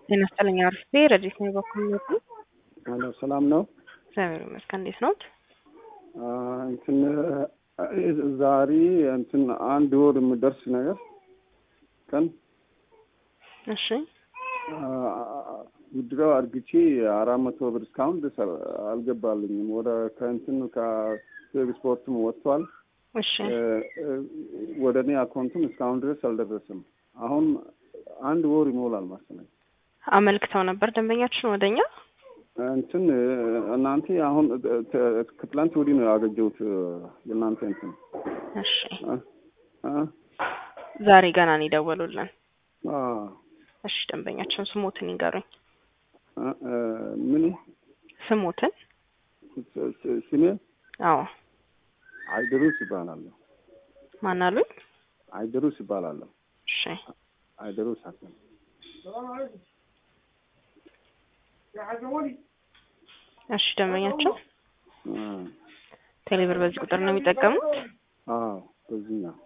ጤና ይስጥልኝ አርፌ ረዲት ነው በኩል ነው። አሎ ሰላም ነው። እግዚአብሔር ይመስገን። እንዴት ነዎት? እንትን ዛሬ እንትን አንድ ወር የምደርስ ነገር ቀን እሺ ውድረው አርግቼ አራት መቶ ብር እስካሁን ድረስ አልገባልኝም። ወደ ከእንትን ከስፖርትም ወጥቷል። እሺ ወደ እኔ አካውንትም እስካሁን ድረስ አልደረስም። አሁን አንድ ወር ይሞላል መሰለኝ። አመልክተው ነበር ደንበኛችን ወደኛ እንትን እናንተ አሁን ከትላንት ወዲህ ነው ያገኘሁት የእናንተ እንትን እሺ እ ዛሬ ገና ነው የደወሉልን። አ እሺ ደንበኛችን ስሞትን ይንገሩኝ። ምን ስሞትን? ስሜ አዎ አይደሩስ ይባላለሁ። ማን አሉኝ? አይደሩስ ይባላለሁ። እሺ አይደሩስ ሀሰን እሺ ደንበኛችን ቴሌብር በዚህ ቁጥር ነው የሚጠቀሙት? አዎ በዚህ ነው።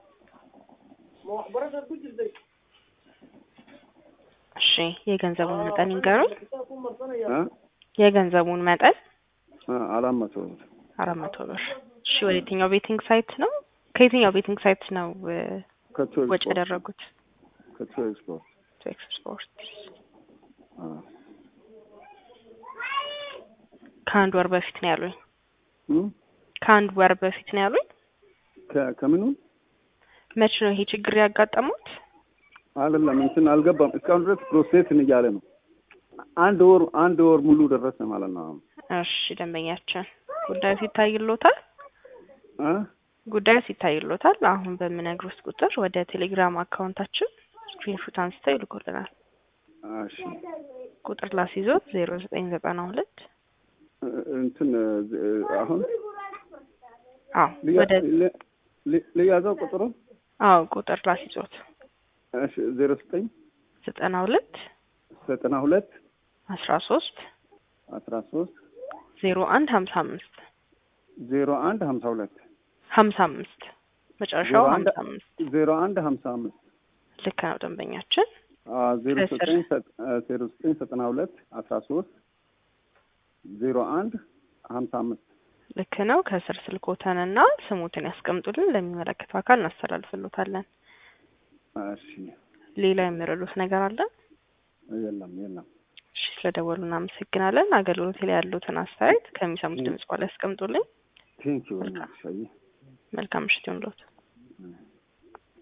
እሺ የገንዘቡን መጠን ይንገሩኝ። እ የገንዘቡን መጠን አራት መቶ ብር አራት መቶ ብር። እሺ ወደ የትኛው ቤቲንግ ሳይት ነው? ከየትኛው ቤቲንግ ሳይት ነው እ ከቶ ወጪ ያደረጉት? ከቶ ኤክስፖርት ቱ ኤክስፖርት። አ ከአንድ ወር በፊት ነው ያሉኝ። እም ከአንድ ወር በፊት ነው ያሉኝ። ከ- ከምኑ መቼ ነው ይሄ ችግር ያጋጠሙት? አይደለም እንትን አልገባም። እስካሁን ድረስ ፕሮሴስን እያለ ነው። አንድ ወር አንድ ወር ሙሉ ደረሰ ማለት ነው። አሁን እሺ ደንበኛችን ጉዳዩ ሲታይሎታል እ ጉዳዩ ሲታይሎታል። አሁን በምነግሩት ቁጥር ወደ ቴሌግራም አካውንታችን ስክሪንሾት አንስተው ይልኩልናል። እሺ ቁጥር ላስይዞት ዜሮ ዘጠኝ ዘጠና ሁለት እ- እንትን እ፣ አሁን አዎ ልያ- ወደ ል- ል- ልያዘው ቁጥሩ አዎ ቁጥር ላስይዞት እሺ ዜሮ ዘጠኝ ዘጠና ሁለት ዘጠና ሁለት አስራ ሶስት አስራ ሶስት ዜሮ አንድ ሀምሳ አምስት ዜሮ አንድ ሀምሳ ሁለት ሀምሳ አምስት መጨረሻው ዜሮ አንድ ሀምሳ አምስት ዜሮ አንድ ሀምሳ አምስት ልክ ነው ደንበኛችን። አ ዜሮ ከስር። ዘጠኝ ሰ- አ ዜሮ ዘጠኝ ዘጠና ሁለት አስራ ሶስት ዜሮ አንድ ሀምሳ አምስት ልክ ነው። ከስር ስልኮተንና ስሙትን ያስቀምጡልን ለሚመለከተው አካል እናስተላልፍሎታለን። እሺ ሌላ የሚረዱት ነገር አለ? የለም የለም እሺ ስለደወሉ እናመሰግናለን። አገልግሎት ላይ ያሉትን አስተያየት ከሚሰሙት ድምጽ በኋላ ያስቀምጡልኝ። ቴንኪው ሻይ መልካም ምሽት ይሁንልዎት።